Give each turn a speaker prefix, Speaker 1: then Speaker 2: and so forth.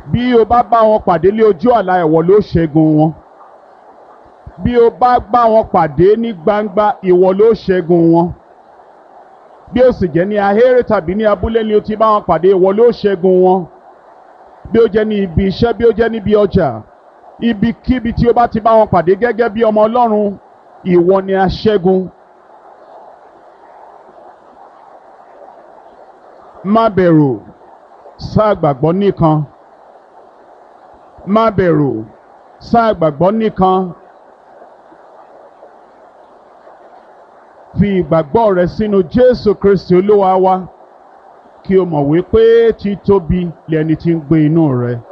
Speaker 1: bí o bá bá wọn pàdé lé ojú àlá ìwọ ló ṣẹ́gun wọn bí o bá bá wọn pàdé ní gbangba ìwọ ló ṣẹ́gun wọn bí o sì jẹ́ ní ahéré tàbí ní abúlé ni o ti bá wọn pàdé ìwọ ló ṣẹ́gun wọn bí o jẹ́ ní ibi iṣẹ́ bí o jẹ́ níbi ọjà ibikíbi tí o bá ti bá wọn pàdé gẹ́gẹ́ bí ọmọ ọlọ́run ìwọ ni aṣẹ́gun. má bẹ̀rù sáà gbàgbọ́ nìkan má bẹ̀rù sáà gbàgbọ́ nìkan fi ìgbàgbọ́ rẹ sínú Jésù Kristi Olúwa wa kí o mọ̀ wípé títóbi lẹni tí ń gbé inú rẹ.